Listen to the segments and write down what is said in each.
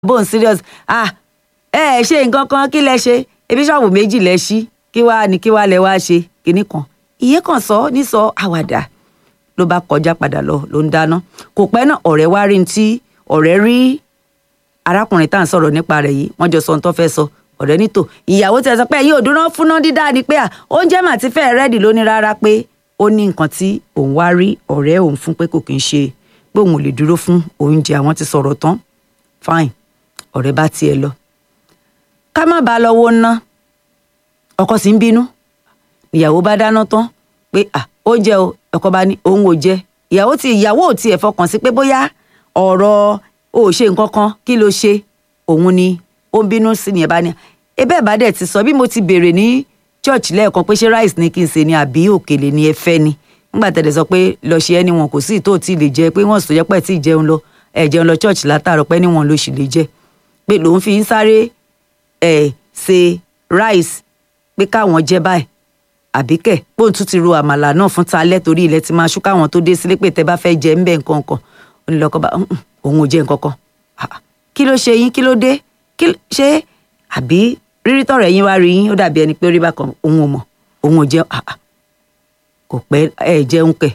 bóun serious ah ẹ ẹ ṣe nǹkan kan kí lẹ ṣe ebi ṣọ́ọ̀bù méjì lẹ ṣí kí wàá ní kí wàá lẹ wá ṣe kinní kan ìyẹn kan sọ ní sọ àwàdà ló bá kọjá padà lọ ló ń dáná kò pẹ́ náà ọ̀rẹ́ wá rí ní tí ọ̀rẹ́ rí arákùnrin tá à ń sọ̀rọ̀ nípa rẹ̀ yìí wọ́n jọ sọ ohun tó fẹ́ sọ ọ̀rẹ́ nítò ìyàwó tẹ sọ pé ẹ̀yin ò dúró fúnná dídá ni pé à oúnjẹ mà ti fẹ́ rẹ́dì lónìí rárá pé ó ní nǹkan tí òun wá rí ọ̀rẹ́ òun fún pé kò kí ń ṣe pé òun ò lè dúró fún oúnjẹ àwọn ti sọ̀rọ̀ tán fine ọ̀rẹ́ bá tiẹ̀ lọ ká má bàa lọ́wọ́ ná ọkọ sì ń bínú ìyàwó bá dáná tán pé à oúnjẹ o ọkọ bá ní òun ò jẹ ìyàwó tí ìyàwó ò tiẹ̀ fọkàn sí pé bóyá ọ̀rọ̀ ò ṣe nǹkan kan kí ló ṣe òun ni ó ń bínú sí ni ẹ̀ bá ní ebe ẹ̀ bá dẹ̀ ti sọ bí mo ti béèrè ní church lẹ́ẹ̀kan pé ṣé rice ni kí n ṣe ni àbí òkèlè ni ẹ fẹ́ ni nígbà tẹ̀lé sọ pé lọ ṣe ẹni wọn kò sí ìtò tí ì lè jẹ pé wọ́n sì tó jẹ́ pé tí ì jẹun lọ ẹ̀ jẹun lọ church látàárọ̀ pé níwọ̀n ló sì lè jẹ pé lòun fi ń sáré ẹ̀ ṣe rice pé káwọn jẹ báyìí àbíkẹ́ bóun tún ti ro àmàlà náà fún talẹ́ torí ilẹ̀ ti máa ṣú káwọn tó dé sílé pé tẹ bá fẹ́ jẹ ńbẹ̀ nǹkan kan ó ní lọ́kọ́ bá òun ò jẹ nǹkan kan kí ló ṣe yín kí ló dé kí ṣe àbí rírí tọ̀rọ̀ ẹ̀yin wá rí yín ó dàbí ẹni pé ó rí bákan òun ò mọ̀ òun ò jẹun kò pẹ́ ẹ jẹun kẹ̀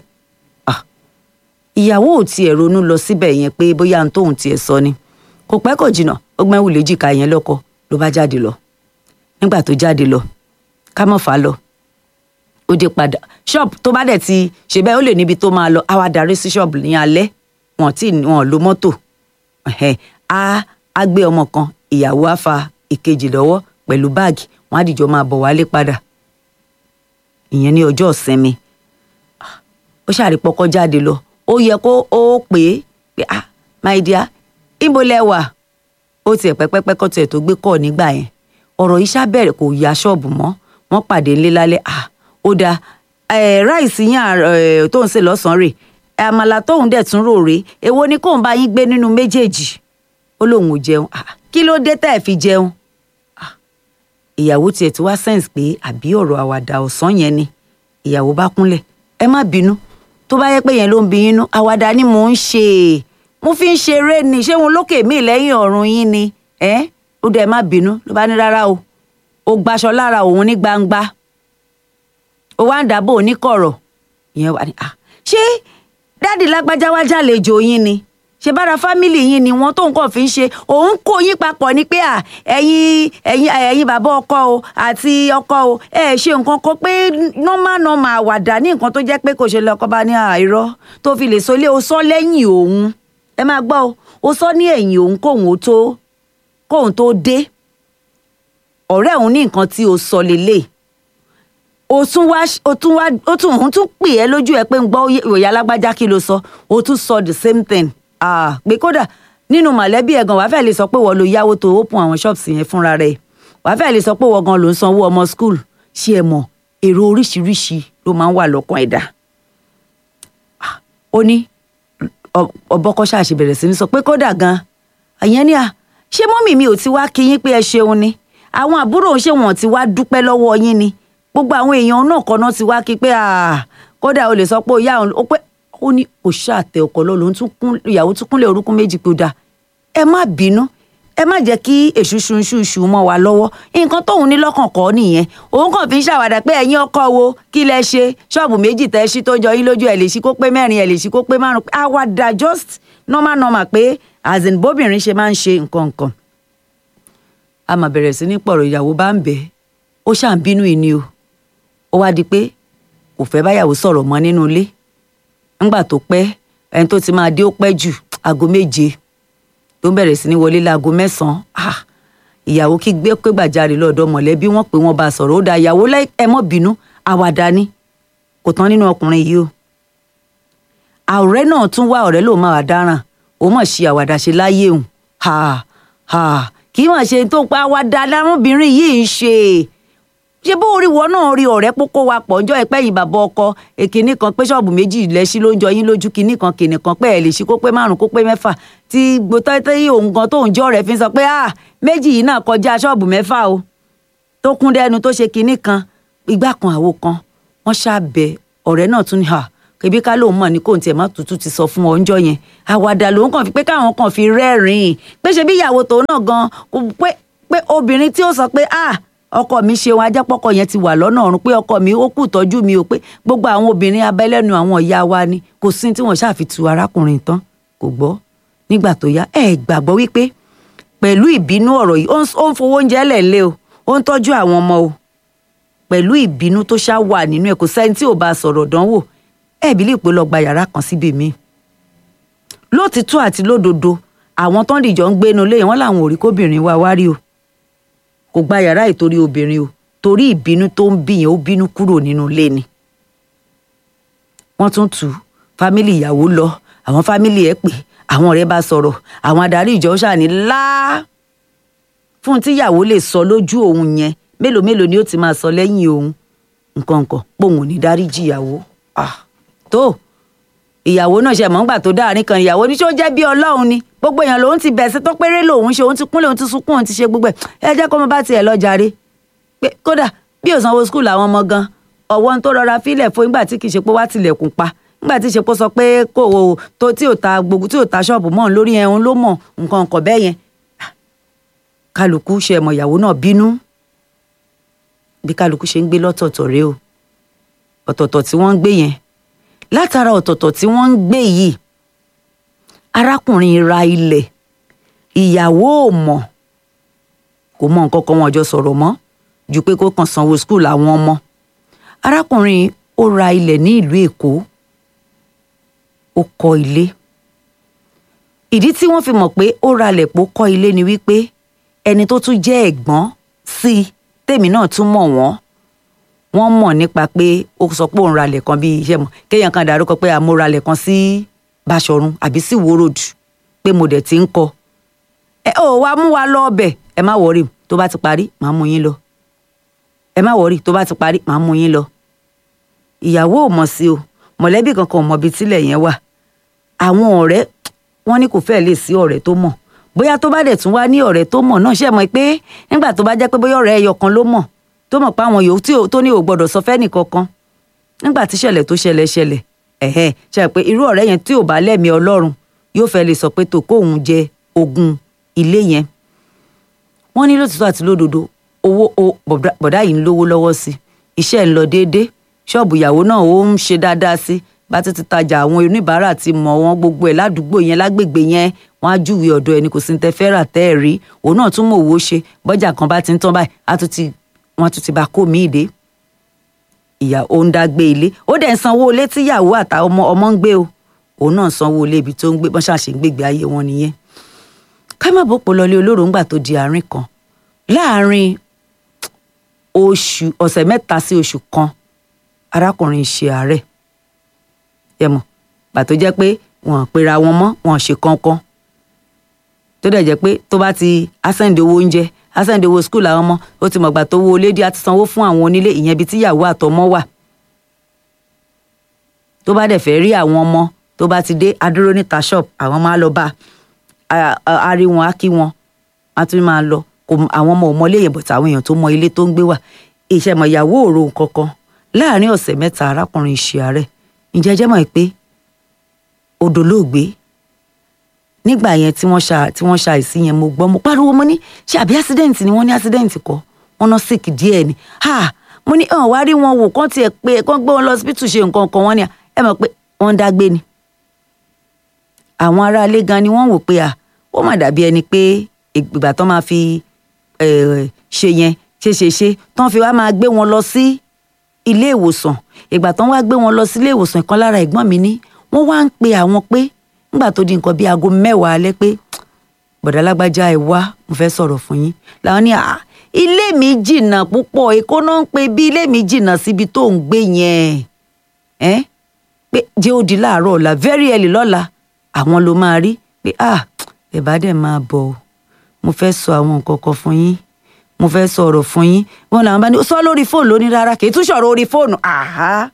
ìyàwó ò tiẹ̀ ronú lọ síbẹ̀ yẹn pé bóyá ohun tóun tiẹ̀ sọ ni kò pẹ́ kò jìnnà ó gbọ́n wù léjìká yẹn lọ́kọ ló bá jáde lọ nígbà tó jáde lọ ká mọ̀ fà á lọ ó dé padà ṣọ́ọ̀bù tó bá dẹ̀ ti ṣe bẹ́ẹ̀ ó lè níbi tó máa lọ á wá darí sí ṣọ́ọ̀bù ní alẹ́ wọn tí wọn lo mọ́tò á á gbé ọmọ kan ìyàwó á fa ìkejì lọ́wọ́ pẹ̀lú báàgì wọn á dìjọ máa bọ̀ wálé padà ìyẹn ní ọjọ́ ìsinmi ó ṣàrí pọkọ jáde lọ ó yẹ kó ó pè é pé ah my dear ibo lẹ wà ó tiẹ̀ pẹ́pẹ́pẹ́ kọ́ tiẹ̀ tó gbé kọ́ nígbà yẹn ọ̀rọ̀ yìí ṣàbẹ̀rẹ̀ kò ya ṣọ́ọ̀bù mọ́ wọ́n pàdé ńlé lálẹ́ ah ó dáa ráìsì yín tó ń ṣe lọ́sàn-án rè àmàlà tóun dẹ̀ tún rò rè èwo ni kóun bá yín gbé nínú méjèèjì ó lóun ò jẹun kí ló dé tẹ́ ẹ̀ fi jẹun ìyàwó tiẹ̀ ti wá sẹ́ǹsì pé àbí ọ̀rọ̀ àwàdà ọ̀sán yẹn ni ìyàwó bá kúnlẹ̀ ẹ má bínú tó bá yẹ pé yẹn ló ń bí yín nú àwàdà ni mò ń ṣe mo fi ń ṣeré ni ṣé wọn lókè mí lẹ́yìn ọ̀run yín ni ẹ ó dẹ̀ má bínú ló bá ní rárá o ó gbaṣọ lára òun ní gbangba ó wá ń dàbò oníkọ̀rọ̀ ìyẹn wà ní à ṣé dáàdì lágbájá wá jàlejò yín ni ṣe bára fámìlì yín ni wọn tó nǹkan fi ń ṣe òun kó yín papọ̀ ni pé à ẹ̀yin ẹ̀yin ẹ̀yin bàbá ọkọ o àti ọkọ o ẹ ṣe nǹkan kan pé nọ́mà nọ́mà àwàdà ní nǹkan tó jẹ́ pé kò ṣe lọ́kọ́ bá ní àìrọ́ tó fi lè sọlé o sọ lẹ́yìn òun ẹ máa gbọ́ o o sọ ní ẹ̀yìn òun kóun tó kóun tó dé ọ̀rẹ́ òun ní nǹkan tí o sọ lélẹ̀ o tún wá o tún wá o tún òun tún pè ẹ́ lójú ẹ pé ń gbọ́ ìròyìn alágbájá kí ló sọ o tún sọ the same thing ah pé kódà nínú mọ̀lẹ́bí ẹ̀ gan wàá fẹ́ lè sọ pé wọ́n lo yáwó tó open àwọn shops yẹn fúnra rẹ̀ wàá fẹ́ lè sọ pé wọ́n gan ló ń sanwó ọmọ school ṣé ẹ mọ̀ èrò oríṣiríṣi ló máa ń wà lọ́kàn ẹ̀dá ó ní ọbọ̀kọ́ ṣáàṣì bẹ̀rẹ̀ sí ní sọ pé kódà gan àyẹn ni à ṣé mọ́mì mi ò ti wá kí yín pé ẹ ṣeun ni àwọn àbúrò ṣé wọn ti wá dúpẹ́ lọ́wọ́ yín ni gbogbo àwọn èèyàn náà kan náà ti wá kí pé kódà o lè sọ pé ó yá òun ó pé ó ní kò ṣàtẹ ọkọ lọ lòun tún kún ìyàwó tún kúnlẹ̀ orúkún méjì pé ó dáa ẹ má bínú ẹ má jẹ́ kí èṣù ṣunṣuṣu mọ́ wa lọ́wọ́ nǹkan tóun ní lọ́kàn kọ́ nìyẹn òun kàn fi ń ṣàwàdà pé ẹ̀yin ọkọ wo kí lẹ ṣe ṣọ́ọ̀bù méjì tẹ́ ṣí tó jọ yín lójú ẹ̀ lè ṣí kó pé mẹ́rin ẹ̀ lè ṣí kó pé márùn àwàdà just normal normal pé as in bóbìnrin ṣe máa ń ṣe nǹkan nǹkan a mà bẹ̀rẹ̀ sí ní pọ̀rọ̀ ìyàwó bá ń bẹ̀ ó ṣà ń bínú ìní o ó wá di pé kò fẹ́ báyàwó sọ̀rọ̀ mọ́ nínú ilé ńgbà tó pẹ́ ẹni tó ti máa dé ó pẹ́ jù aago méje tó ń bẹ̀rẹ̀ sí ní wọlé láago mẹ́sàn-án ìyàwó kí gbé pé gbàjarè lọ́dọ̀ mọ̀lẹ́bí wọ́n pé wọ́n bá a sọ̀rọ̀ ó da ìyàwó ẹ mọ́ bínú àwàdà ni kò tán nínú ọkùnrin yìí o ọ̀rẹ́ náà tún wá ọ̀rẹ́ lòun máa wà dáràn ó mọ̀ ṣe àwàdà ṣe láyé òun kì í mọ̀ ṣe tó pa àwàdà lárúbìnrin yìí ń ṣe ṣé bó orí wọn náà rí ọ̀rẹ́ pópó wa pọ̀ ńjọ́ ẹ̀pẹ́ yìí bàbá ọkọ èkìní kan pé ṣọ́ọ̀bù méjì lẹ́sí ló ń jọ yín lójú kìíní kan kìíní kan pé ẹ̀ lè ṣí kó pé márùn kó pé mẹ́fà tí gbótọ́tẹ́ yìí òun gan tóun jẹ́ ọ̀rẹ́ fi ń sọ pé ah méjì yìí náà kọjá ṣọ́ọ̀bù mẹ́fà o tó kún dẹ́nu tó ṣe kìíní kan igbá kan àwo kan wọ́n ṣàbẹ̀ ọ̀rẹ́ náà tún ní ha kẹbí ká lóun mọ̀ ní kò tiẹ̀ má tutù ti sọ fún ọ ńjọ́ yẹn àwàdà lòun kàn fi pé káwọn kàn fi rẹ́rìn-ín pé ṣe bí ìyàwó tòun náà gan kò pé pé obìnrin tí ó sọ pé ah ọkọ mi ṣeun ajápọ̀kọ yẹn ti wà lọ́nà ọ̀run pé ọkọ mi ó kù tọ́jú mi o pé gbogbo àwọn obìnrin abẹ́lẹ́nu àwọn ìyá wa ni kò sí tí wọ́n ṣàfitù arákùnrin tán kò gbọ́ nígbà tó yá ẹ gbàgbọ́ wípé pẹ̀lú ìbínú ọ̀rọ̀ yìí ó ń fowó oúnjẹ lẹ̀ lé o ó ń tọ́jú àwọn ọmọ o pẹ̀lú ìbínú tó ṣá wà nínú ẹ̀ kò sẹ́ni tí ò bá sọ̀rọ̀ dánwò ẹ̀ bí lè pé lọ gba yàrá kan síbi mi. lótìtọ́ àti lódodo àwọn tó ń dìjọ ń gbénu lé wọn làwọn ò rí kóbìnrin wa wá rí o kò gba yàrá ìtorí obìnrin o torí ìbínú tó ń bí yẹn ó bínú kúrò nínú ilé ni. wọ́n tún tù fámìlì ìyàwó lọ àwọn fámìlì ẹ̀ pè àwọn ọ̀rẹ́ bá sọ̀rọ̀ àwọn adarí ìjọ ṣàní láá fún tíyàwó lè sọ lójú òun yẹn mélòó mélòó ni ó ti máa sọ lẹ́yìn òun nǹkan nǹkan pòun ò ní dáríjì ìyàwó tó ìyàwó náà ṣe mọ̀ ńgbà tó dáàrin kan ìyàwó ní ṣó jẹ́ bí ọlọ́run ni gbogbo èèyàn lòun ti bẹ̀sẹ̀ tó péré lòun ṣe òun ti kúnlẹ̀ òun ti sunkún òun ti ṣe gbogbo ẹ̀ ẹ jẹ́ kó mo bá tiẹ̀ lọ jàre pé kódà bí ò sanwó skul àwọn ọmọ gan ọ̀wọ́ tó rọra fílẹ̀ fún nígbà tí kì í ṣe pé wá tilẹ̀kùn pa nígbà tí ìṣepọ̀ sọ pé kò o tó tí ò ta gbogbo tí ò ta ṣọ́ọ̀bù mọ́ lórí ẹ̀hún ló mọ̀ nǹkan nǹkan bẹ́ẹ̀ yẹn kálukú ṣe ẹ̀mọ̀ ìyàwó náà bínú bí kálukú ṣe ń gbé lọ́tọ̀ọ̀tọ̀ rèé o ọ̀tọ̀ọ̀tọ̀ tí wọ́n ń gbé yẹn látara ọ̀tọ̀ọ̀tọ̀ tí wọ́n ń gbé yìí arákùnrin ra ilẹ̀ ìyàwó ò mọ̀ kò mọ nǹkan kan wọn jọ sọ̀rọ̀ mọ́ ju pé kó kàn sanwó skul àwọn ọmọ arákùnrin ó ra ilẹ̀ ní ìlú Èkó ó kọ́ ilé ìdí tí wọ́n fi mọ̀ pé ó ralẹ̀ pó kọ́ ilé ni wípé ẹni tó tún jẹ́ ẹ̀gbọ́n sí i tèmi náà tún mọ̀ wọ́n wọ́n mọ̀ nípa pé ó sọ pé òun ralẹ̀ kan bíi iṣẹ́ mọ̀ kéèyàn kan dárúkọ pé àmọ́ ralẹ̀ kan sí Báṣọ̀run àbí sí Ìwó Road pé mo dẹ̀ ti ń kọ́ ẹ ò wá mú wa lọ ọbẹ̀ ẹ má wọrí tó bá ti parí màá mú yín lọ ẹ má wọrí tó bá ti parí màá mú yín lọ ìyàwó ò mọ̀ sí o mọ̀lẹ́bí kankan ò mọ̀ ibi tílẹ̀ yẹn wà àwọn ọ̀rẹ́ wọn ní kò fẹ́ẹ̀ lè sí ọ̀rẹ́ tó mọ̀ bóyá tó bá dẹ̀ tún wá ní ọ̀rẹ́ tó mọ̀ náà ṣe mọ̀ pé nígbà tó bá jẹ́ pé bóyá ọ̀rẹ́ ẹyọ kan ló mọ̀ tó mọ̀ pé àwọn yòó tí tó ní ò gbọ́dọ̀ sọ fẹ́nì kankan nígbà tí ṣẹlẹ̀ tó ṣẹlẹ̀ ṣẹlẹ̀ ẹ̀hẹ́ ṣe pé irú ọ̀rẹ́ yẹn tí ò bá lẹ́mìí ọlọ́run yóò fẹ́ lè sọ pé tó kóun jẹ ogún ilé yẹn wọ́n ní lótìtọ́ àti lódodo owó bọ̀dá yìí ń lówó lọ́wọ́ sí iṣẹ́ ń lọ déédéé ṣọ́ọ̀bù ìyàwó náà ó ń ṣe dáadáa sí bá ti ti tajà àwọn oníbàárà ti mọ̀ wọ́n gbogbo ẹ̀ ládùúgbò yẹn lágbègbè yẹn wọ́n á júwèé ọ̀dọ̀ ẹni kò sí ní tẹ fẹ́ rà tẹ́ ẹ̀ rí òun náà tún mọ̀ owó ṣe bọ́jà kan bá ti ń tán báyìí á tún ti wọ́n tún ti bá kó míì dé ìyá ó ń dá gbé ilé ó dẹ̀ ń sanwó ilé tíyàwó àtàwọn ọmọ ọmọ ń gbé o òun náà sanwó ilé ibi tó ń gbé bọ́n ṣàṣe ń gbégbé ayé wọn nìyẹn ká má bọ́ pọ̀lọ́lé olóró ńgbà tó di àárín kan láàárín oṣù ọ̀sẹ̀ mẹ́ta sí oṣù kan arákùnrin ṣe àárẹ̀ ẹ mọ̀ pàtó jẹ́ pé wọ́n pera wọn mọ́ wọ́n ṣe kankan tó dẹ̀ jẹ́ pé tó bá ti asẹ́ǹdì owó oúnjẹ asẹ́ǹdì owó skul àwọn ọmọ ó ti mọ̀gbà tó wo lédi àti sanwó fún àwọn onílé ìyẹn ibi tíyàwó àtọmọ wà tó bá dẹ̀ fẹ́ rí àwọn ọmọ tó bá ti dé adúró níta shop àwọn máa lọ bá a rí wọn á kí wọn á tún máa lọ àwọn ọmọ ò mọ ilé yẹn bọ̀tà àwọn èèyàn tó mọ ilé tó ń gbé wà ìṣẹ̀mọ̀ ìyàwó òru kankan láàárín ọ̀sẹ̀ mẹ́ta arákùnrin ṣe àárẹ̀ ǹjẹ́ jẹ́ mọ̀ pé odò lóògbé nígbà yẹn tí wọ́n ṣa tí wọ́n ṣàìsí yẹn mo gbọ́ mo pariwo mo ní ṣe àbí accident ni wọ́n ní accident kọ́ wọ́n ná sick díẹ̀ ni ha mo ní hàn wá rí wọn wò kán tiẹ̀ pé kán gbé wọn lọ hospital ṣe nǹkan kan wọ́n ní ẹ mọ̀ pé wọ́n ń dágbé ni àwọn aráalé gan ni wọ́n wò pé à ó mà dàbí ẹni pé ìgbà tán máa fi ṣe yẹn ṣe ṣe ṣe tán fi wá máa gbé wọn lọ sí ilé ìwòsàn ìgbà tán wá gbé wọn lọ sí ilé ìwòsàn ìkan lára ẹ̀gbọ́n mi ní wọ́n wá ń pe àwọn pé nígbà tó di nǹkan bíi aago mẹ́wàá alẹ́ pé bọ̀dá lágbájá ẹ wá mo fẹ́ sọ̀rọ̀ fún yín làwọn ní à ilé mi jìnnà púpọ̀ èkó náà ń pe bí ilé mi jìnnà síbi tó ń gbé yẹn ẹ pé jẹ́ ó di láàárọ̀ ọ̀la very early lọ́la àwọn ló máa rí pé ah ẹ bá dẹ̀ máa bọ̀ o mo fẹ́ sọ àwọn nǹkan kan fún yín mo fẹ́ sọ̀rọ̀ fún yín wọn làwọn bá ní sọ lórí fóònù lóní rárá kì í tún sọ̀rọ̀ orí fóònù àhá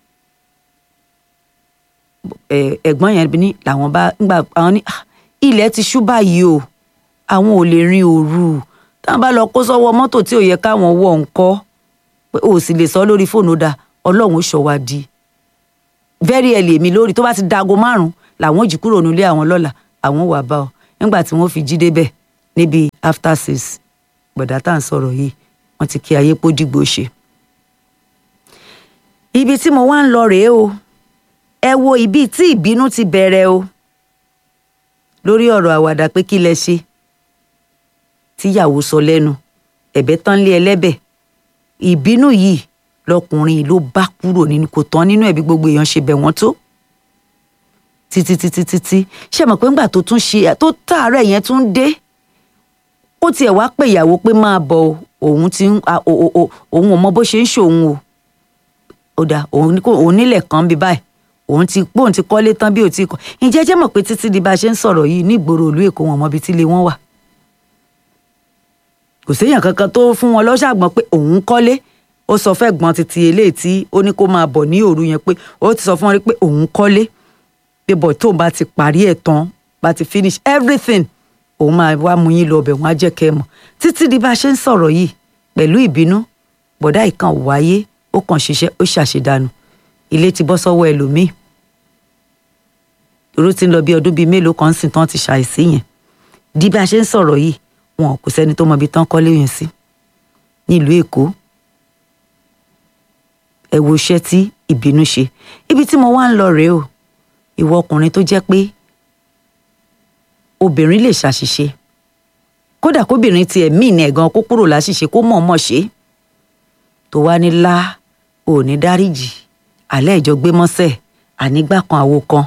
ẹ̀gbọ́n yẹn ní làwọn bá ńgbà àwọn ní ilẹ̀ ti ṣú báyìí o àwọn ò lè rin òru táwọn bá lọ kó sọ́wọ́ mọ́tò tí ò yẹ káwọn wọ̀ ńkọ́ pé o sì lè sọ lórí fóònù dá ọlọ́run ó ṣọ́ wa di very early èmi lórí tó bá ti dago márùn làwọn ò jí kúrò nílé àwọn lọ́la àwọn wà bá ọ nígbà tí wọ́n fi jí débẹ̀ níbi after six gbọ̀dá tá à ń sọ̀rọ̀ yìí wọ́n ti kí ayé pódìgbò ṣe. ibi tí mo wá ń lọ rèé o ẹ wo ibi tí ìbínú ti bẹ̀rẹ̀ o lórí ọ̀rọ̀ àwàdà pé kí lẹ ṣe tíyàwó sọ lẹ́nu ẹ̀bẹ̀ tán lé ẹlẹ́bẹ̀ ìbínú yìí lọkùnrin yìí ló bá kúrò nínú kò tán nínú ẹ̀bí gbogbo èèyàn ṣe bẹ̀ wọ́n tó títí títí títí ṣe mọ̀ pé ńgbà tó tún ṣe tó tààrọ̀ yẹn tún dé ó tiẹ̀ wá pè ìyàwó pé máa bọ̀ òun ti ń òun ò mọ bó ṣe ń ṣòun o ó dà òun nílẹ̀ kan bí báyìí òun ti pòun ti kọ́lé tán bí ò ti kọ́ ǹjẹ́ jẹ́ mọ̀ pé títí di bá a ṣe ń sọ̀rọ̀ yìí ní ìgboro ìlú Èkó wọn mọbi tí ilé wọn wà kò séèyàn kankan tó fún wọn lọ́ṣàgbọ́n pé òun kọ́lé ó sọ fẹ́ gbọ́n títí eléyìí tí ó ní kó máa bọ̀ ní òru yẹn pé ó ti sọ fún wọn pé òun kọ́lé pé bọ̀ tóun bá ti parí ẹ̀ tán bá ti finish everything òun máa wá mú yín lọ ọbẹ̀ wọn á jẹ́ kẹ́ ẹ mọ̀ títí di bá a ṣe ń sọ̀rọ̀ yìí pẹ̀lú ìbínú bọ̀dá ìkan wáyé ó kàn ṣiṣẹ́ ó ṣàṣedànù ilé ti bọ́ sọ́wọ́ ẹlòmíì irú ti ń lọ bí ọdún bíi mélòó kan sìn tán ti ṣàìsí yẹn di bí a ṣe ń sọ̀rọ̀ yìí wọn kò sẹ́ni tó mọ ibi tán kọ́lé yẹn sí nílùú Èkó ẹ wo iṣẹ́ tí ìbínú ṣe ibi tí mo wá ń lọ rèé o ìwọ ọkùnrin tó jẹ́ pé obìnrin lè ṣàṣìṣe kódà kóbìnrin tiẹ̀ míì ní ẹ̀gan kó kúrò láṣìṣe kó mọ̀ọ́mọ̀ ṣe tó wá ní lá ò ní dáríjì alẹ́ ìjọ gbé mọ́sẹ̀ ànígbà kan àwo kan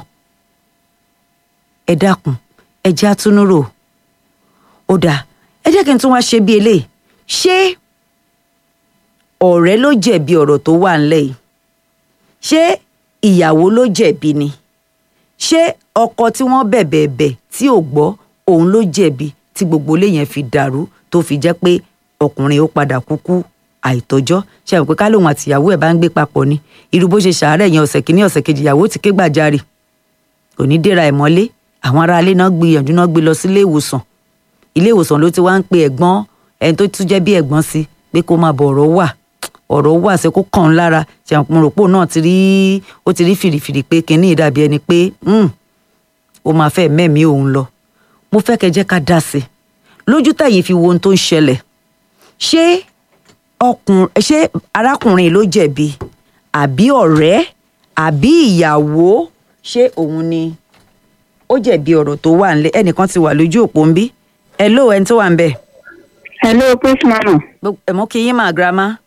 ẹ dákun ẹ jẹ́ àtúnúrò ó dáa ẹ jẹ́ kí n tún wá ṣe bí eléyìí ṣé ọ̀rẹ́ ló jẹ̀bi ọ̀rọ̀ tó wà ńlẹ̀ yìí ṣé ìyàwó ló jẹ̀bi ni ṣé ọkọ tí wọ́n bẹ̀bẹ̀ bẹ̀ tí ò gbọ́ òun ló jẹ̀bi tí gbogbo ilé yẹn fi dàrú tó fi jẹ́ pé ọkùnrin ó padà kúkú àìtọ́jọ́ ṣe àwọn pé ká lóun àtìyàwó ẹ̀ bá ń gbé papọ̀ ni irú bó ṣe ṣàárẹ̀ yẹn ọ̀sẹ̀ kìíní ọ̀sẹ̀ kejì ìyàwó ti ké gbàjarè kò ní dèrà ẹ̀ mọ́lé àwọn aráalé náà gbìyànjú náà gbé lọ sí ilé ìwòsàn ilé ìwòsàn ló ti wá ń pe ẹ̀gbọ́n ẹni tó tún jẹ́ bí ẹ̀gbọ́n sí pé kó máa bọ̀ ọ̀rọ̀ wà ọ̀rọ̀ wà ṣe kó kàn án lára ṣe àwọn pòròpò náà ti rí ó ti rí fìrìfìrì pé kinní ìdàbí ẹni pé ó máa fẹ́ mẹ́mí òun lọ mo fẹ́ kẹ́ jẹ́ ká dá sí i lójú tẹ̀yìn fi wo ohun tó ń ṣẹlẹ̀ ṣé ọkùnrin ṣé arákùnrin ló jẹ̀bi àbí ọ̀rẹ́ àbí ìyàwó ṣé òun ni ó jẹ̀bi ọ̀rọ̀ tó wà ńlẹ̀ ẹnìkan ti wà lójú òpó ń bí hello ẹni tó wà ń bẹ̀. hello praise mama. ẹ mú kí yín mà grandma.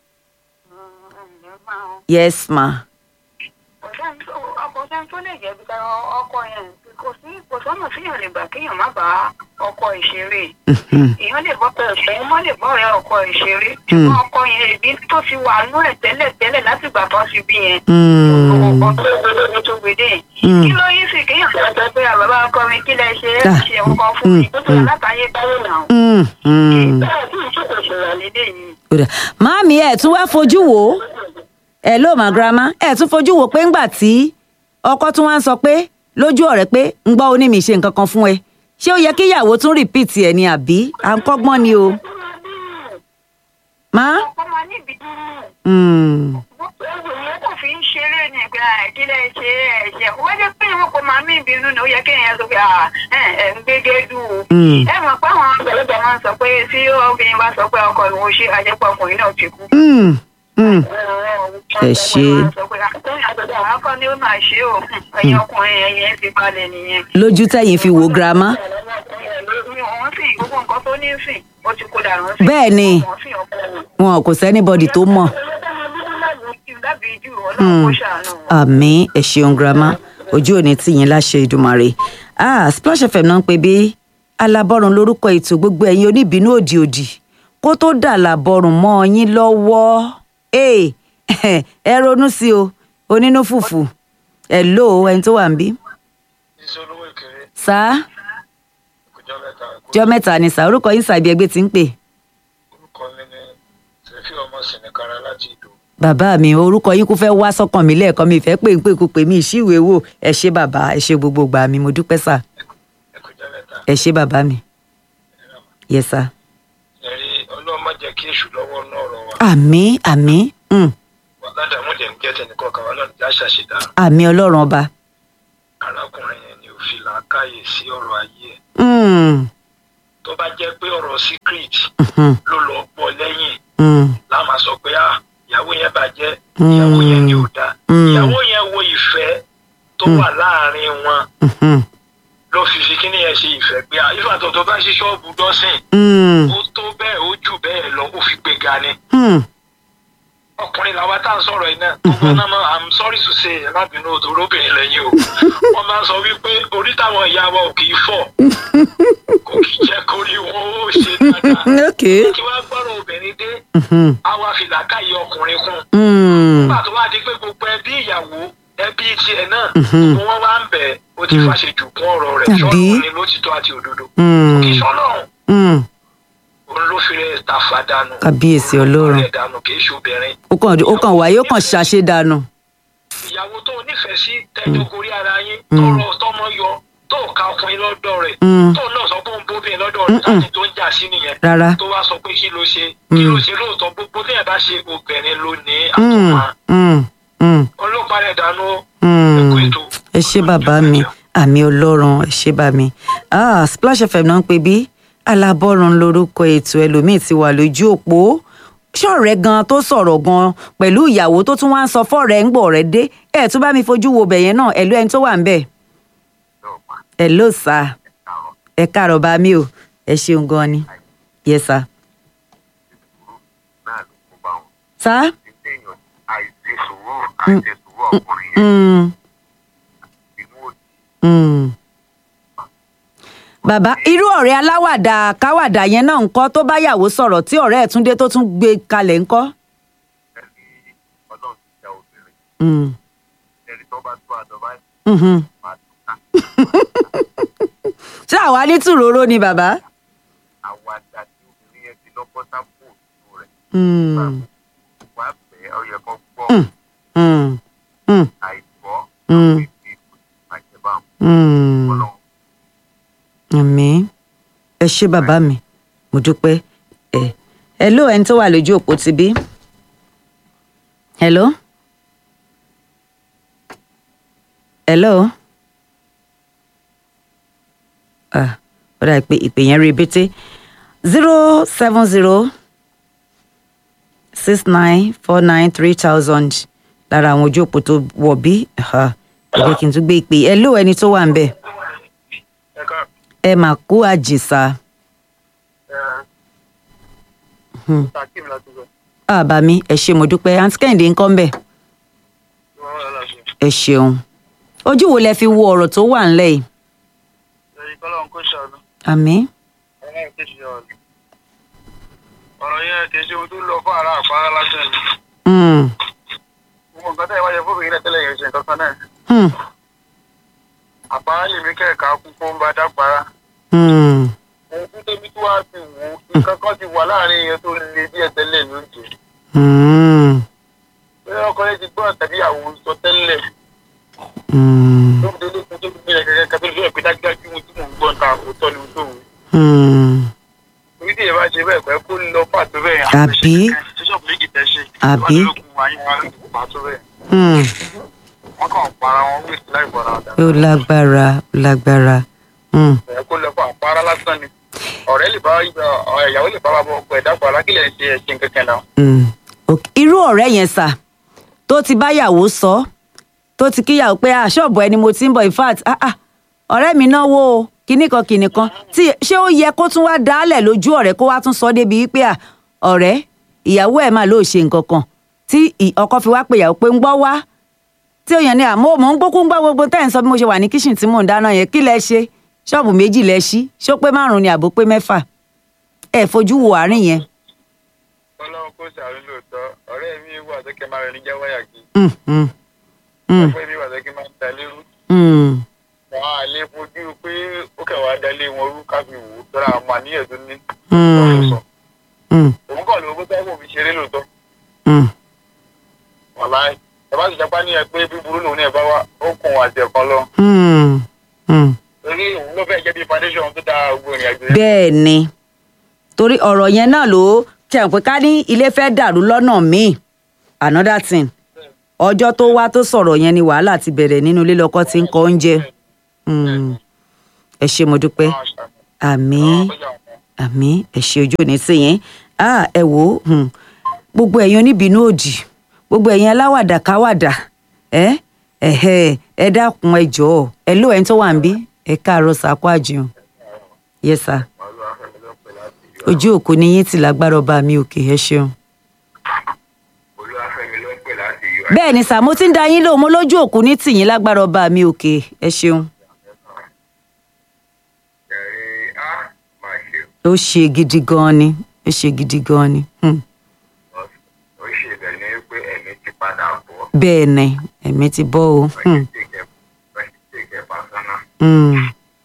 yes ma. ọkọ sẹ́ni tó lè jẹ́ bí ọkọ yẹn kò sí kò sọ́nà síyàn lè gbà kéèyàn má bá ọkọ ìṣeré èèyàn lè bọ́ pẹ̀lú òun má lè bọ́ ọ̀rẹ́ ọkọ ìṣeré ṣùgbọ́n ọkọ yẹn ìbí tó ti wà nú ẹ̀ tẹ́lẹ̀ tẹ́lẹ̀ láti gbà tó ti bí yẹn ọkọ tó gbé lórí tó gbé dé yẹn kí ló yí sí kéèyàn tó sọ pé àbábá ọkọ mi kí lẹ ṣe é ṣe ọkọ fún mi tó tó látàyè báyìí náà bẹ́ẹ̀ tí ìṣòkò ṣòro lédè yìí. máàmì ẹ̀ tún wá fojú wò ó ẹ̀ ló mà grandma ẹ̀ tún fojú wò pé ńgbà tí ọkọ tún wá ń sọ pé lójú ọ̀rẹ́ pé ń gbọ́ oní mi ṣe nǹkan kan fún ẹ ṣé ó yẹ kí ìyàwó tún repeat ẹ ní àbí à ń kọ́gbọ́n ni o. má. ọkọ máa níbi Mm. ewu yẹn kò fi ń ṣeré ní ìgbà ìdílé ṣe ẹ̀ṣẹ̀ wọ́n jẹ́ pé ìwọ̀n kò máa mí ìbínú ni ó yẹ kí èèyàn sọ pé ẹ̀ ẹ̀ ń gbégé dùn o. Mm. ẹ mọ̀ pé àwọn àgbàlagbà máa ń sọ pé tí obìnrin bá sọ pé ọkọ ìwọ̀n ṣe àjẹpọ̀ ọkùnrin náà ti kú. Mm. Mm. Ẹ ṣé. akọ ni ó máa ṣe o ẹ̀yin ọkùnrin ẹ̀yin ẹ̀ ti balẹ̀ nìyẹn. lójú tẹ̀yìn fi wò grandma. wọ́n sì gbogbo nǹkan tó ní sìn ó ti kó dànù sí. Bẹ́ẹ̀ ni. wọ́n sì ọkọ wọn. wọn kò sẹ́nibọ́dì tó mọ̀. àmì ẹ ṣeun grandma ojú òní tìyín láṣẹ ìdùmarè ah splash fm náà ń pè bí alábọ́run lórúkọ ètò gbogbo ẹ̀yin oníbínú òdì òdì kó tó dà lábọ́run mọ́ ọ yín lọ́wọ́ ee ẹ ronú sí o onínú fùfù ẹ lò ó ẹni tó wà ń bí. ìṣolówó ìkéré sá ọjọ́ mẹ́ta jọ mẹ́ta ni sá orúkọ yín sàbí ẹgbẹ́ ti ń pè. orúkọ mi ní sẹfí ọmọ sìnìkara láti ìdó bàbá mi orúkọ yín kò fẹ́ wá sọ́kàn mi lẹ́ẹ̀kan mi ìfẹ́ pé pé kò pè mí ìṣíwèé wò ẹ ṣé bàbá ẹ ṣé gbogbo gbà mí mo dúpẹ́ sà ẹkọjá mẹ́ta ẹ ṣé bàbá mi yẹ sà. ẹrí ọlọ́run má jẹ́ kí èṣù lọ́wọ́ náà rọ wa àmì àmì mm, wàládàmú dẹ̀ ń jẹ́ tẹnìkan kan ọlọ́run já ṣàṣedá àmì ọlọ́run ọba. arákùnrin yẹn ni ò fi làákàyè sí ọ̀rọ̀ ayé ẹ̀ Mm, tó bá jẹ́ pé ọ̀rọ̀ secret mhm, ló lọ gbọ́ lẹ́yìn mm, láà máa sọ pé ah ìyàwó yẹn bàjẹ́ Mm. ìyàwó yẹn ni ò dáa Mm. ìyàwó yẹn wo ìfẹ́ tó wà láàrin wọn mhm, ló fi fi kíní yẹn ṣe ìfẹ́ pé ah ifá tó tó bá ṣí ṣọ́ọ̀bù dọ́sìn mm, ó tó bẹ́ẹ̀ ó jù bẹ́ẹ̀ lọ ó fi gbé ga ni mm. ọkùnrin làwa tá à ń sọ̀rọ̀ yìí náà gbogbo náà mọ̀ i'm sorry to say lábìnú òdòdó obìnrin lẹ́yìn o wọ́n máa ń sọ wípé orí táwọn ìyá wa ò kì í fọ̀ kò kì í jẹ́ kórí wọn ó ṣe dáadáa ok. kí wọ́n gbọ́rọ̀ obìnrin dé Mhm, á wá fi làákàyè ọkùnrin kún mm, nígbà tó wá di pé gbogbo ẹbí ìyàwó ẹbí tiẹ̀ náà Mhm. gbogbo wọn wá ń bẹ̀ ó ti fàṣejù kún ọ̀rọ̀ rẹ̀ Àbí? ṣọ́ọ̀rọ̀ ni lótìtọ́ àti òdodo mm, kì í ṣọ́lọ́run mm. òun ló fi rẹ̀ tàfà dànù Kábíyèsí Òun ló Ọlọ́run. fi rẹ̀ dànù kì í ṣe obìnrin ó kàn ó kàn wáyé ó kàn ṣàṣedànù. ìyàwó tó o nífẹ̀ẹ́ sí tẹ́jọ́ gorí ara yín tọrọ tọmọ yọ tó o ka ọkùnrin lọ́dọ̀ rẹ̀ Mm. tó o náà sọ pé òun bóbìnrin lọ́dọ̀ rẹ̀ láti tó ń jà sí nìyẹn rárá. tó wá sọ pé kí ló ṣe kí ló ṣe lóòótọ́ gbogbo tí ẹ̀ bá ṣe obìnrin ló ní Mm, àtọ̀mọ́ mm, mm, ọlọ́pàá rẹ̀ dànù mm. ẹ̀kọ́ ètò. ẹ ṣé bàbá mi àmì ọlọ́run ẹ ṣé bá mi ah splash fm náà ń pè bí alábọ́run lórúkọ ètò ẹlòmíì ti wà lójú òpó ṣọ̀rẹ́ gan tó sọ̀rọ̀ gan pẹ̀lú ìyàwó tó tún wá ń sọ fọ́ọ̀rẹ́ ń gbọ̀ rẹ̀ dé ẹ̀ tún bá mi fojú wo bẹ̀yẹn náà ẹ̀lú ẹni tó wà ń bẹ̀ ẹ̀ ló sà ẹ káàárọ̀ bá mi o ẹ ṣeun gan ni yes sir. náà ló kó bá wọn. sá téèyàn àìsí sùúrù àìsí sùúrù ọkùnrin yẹn mm, inú òdì mm. bàbá irú ọ̀rẹ́ aláwàdà káwàdà yẹn náà ń kọ́ tó bá yàwó sọ̀rọ̀ tí ọ̀rẹ́ ẹ̀ tún dé tó tún gbé kalẹ̀ ń kọ́. ẹni ọlọ́run ti dá obìnrin Mm, ẹni tó bá tó àdọ́ báyìí mhm. máa tó ká ṣé àwa ní tùróró ni bàbá. àwàdà tí obìnrin yẹn ti lọ́kọ́ sápò òtún rẹ̀ Mm, wá bẹ́ẹ̀ ọ yẹ kó gbọ́ Mm. mm, mm, àìgbọ́ Mm. ìdí àjẹbá mm. ọlọ́run àmín ẹ ṣé bàbá mi mo dúpẹ́ ẹ hello ẹni tó wà lójú òpó ti bí. hello. hello. ah ó dà pé ìpè yẹn rí bété zero seven zero six nine four nine three thousand lára àwọn ojú òpó tó wọ̀ bí ẹ jẹ́ kí n tún gbé ìpè hello ẹni tó wà ń bẹ̀ ẹ ká ẹ mà kú àjèsà Hmm. takim láti sọ àbá mi ẹ ṣé mo dúpẹ́ àǹtí kẹ́hìndé ń kọ́ ń bẹ̀ wọn wà láti ẹ ṣeun ojú wo lẹ fi wo ọ̀rọ̀ tó wà ńlẹ̀ yìí ẹ̀yìn kọ́lọ́run kò ṣàánú àmín ọlọ́run kò ṣe ọ̀rọ̀ ọ̀rọ̀ yẹn kì í ṣe ohun tó lọ fún ara àpárá lásán ni Hmm. gbogbo nǹkan tẹ́ ẹ wáyé fún obìnrin náà tẹ́lẹ̀ yẹn ṣe nǹkan kan náà Hmm. àpárá lèmi kẹ̀ka kú kó ń bá dápárá Hmm. ohun tó tóbi tó wá fi wò ó nǹkan kan ti wà láàrin yẹn tó le díẹ̀ tẹ́lẹ̀ lóúnjẹ Hmm. pé ọkọ yẹn ti gbọ́ tàbí àwọn sọ tẹ́lẹ̀ Hmm. tó fi délé kún tó fi gbé kẹ̀kẹ́ kẹ̀kẹ́ tó fi hàn pé dájúdájú ohun tí mò ń gbọ́ ta òótọ́ ni ohun tó wù Hmm. orí tí èèyàn bá ṣe bẹ́ẹ̀ pẹ́ kó lọ pàtó bẹ́ẹ̀ Àbí? ṣíṣọ́ọ̀bù méjì tẹ́ ṣe Àbí? wọ́n ti lókun wáyé wọn lókun pàtó bẹ́ẹ̀ Hmm. wọ́n kàn para wọn wíìsì láì bọ̀ra ọ̀dà ó lágbára ó lágbára Hmm. ẹ̀ kó lọ fún àpárá lásán ni ọ̀rẹ́ lè bá ìyàwó lè bá bàbá ọkọ ẹ̀ dàpọ̀ alákìlẹ̀ ṣe ẹ̀ṣin kankan náà Hmm. Ok. irú ọ̀rẹ́ yẹn sà tó ti báyàwó sọ tó ti kíyàwó pé ah ṣọ́ọ̀bù ẹni mo ti ń bọ̀ in fact ah ah ọ̀rẹ́ mi náwó o kinní kan kinní kan tí ṣé ó yẹ kó tún wá dálẹ̀ lójú ọ̀rẹ́ kó wá tún sọ débi wípé ah ọ̀rẹ́ ìyàwó ẹ̀ máa lóò ṣe nǹkan kan tí ì- ọkọ fi wá pé ìyàwó pé ń gbọ́ wá tí ó yàn ní àmọ́ mò ń gbókún gbọ́ gbogbo tẹ́ ẹ̀ ń sọ bí mo ṣe wà ní kíṣìn tí mò ń dáná yẹn kí lẹ ṣe ṣọ́ọ̀bù méjì lẹ ṣí ṣó pé márùn-ún ni àbó pé mẹ́fà ẹ fojú wo àárín yẹn. ọlọ́run kò sàánú lóòótọ́ ọ̀rẹ́ mi wà tó kẹ́ máa rẹ̀ ní jáwáyà kí Mm, mm, mm, ọ̀pẹ́ mi wà tó kẹ́ máa ń da lérú mm. wọn á lè fojú pé ó kẹ̀ wá dalé wọn rú káfí wò ó tọ́ra àmọ́ àníyàn tó ní Mm. ọ̀rọ̀ sọ Mm, òun kàn lówó tó kò fi ṣeré lóòótọ́ mm. wàláì ẹ bá sì jápá ní ẹ pé bíburú lòun náà bá wá ó kùn àti ẹ̀kan lọ Hmm, hmm. torí òun ló fẹ́ jẹ́ bí foundation tó dáa gbogbo ìrìn àjò yẹn bẹ́ẹ̀ ni torí ọ̀rọ̀ yẹn náà ló tẹ̀ pé ká ní ilé fẹ́ dàrú lọ́nà míì another thing ọjọ́ tó wá tó sọ̀rọ̀ yẹn ni wàhálà ti bẹ̀rẹ̀ nínú ilé lọ́kọ́ tí ń kọ oúnjẹ Hmm. ẹ ṣé mo dúpẹ́ àmín àmín ẹ ṣé ojú òní sí yẹn ah ẹ wò ó hmm. gbogbo ẹ̀yin oníbínú òdì gbogbo ẹ̀yin aláwàdà káwàdà ẹ ẹhẹ ẹ dákun ẹ jọ̀ọ́ ẹ ló ẹni tó wà ń bí ẹ káàárọ̀ sàkó àjùn yes sir ojú òkú ni yín ti lágbára ọba mi òkè ẹ ṣeun. olúwàfẹ́mi ló ń pè láti yọ bẹ́ẹ̀ ni sà mo ti ń da yín lóhùn mo lójú òkú ní tìyín lágbára ọba mi òkè ẹ ṣeun. ẹ̀rí á máa ṣe ó ṣe gidi gan ni ó ṣe gidi gan ni. Hmm. ó ṣe bẹ̀ ní pé ẹ̀mí ti padà bọ̀ bẹ́ẹ̀ ni ẹ̀mí ti bọ́ o. Hmm. ṣèkẹ́ pàṣánà Hmm.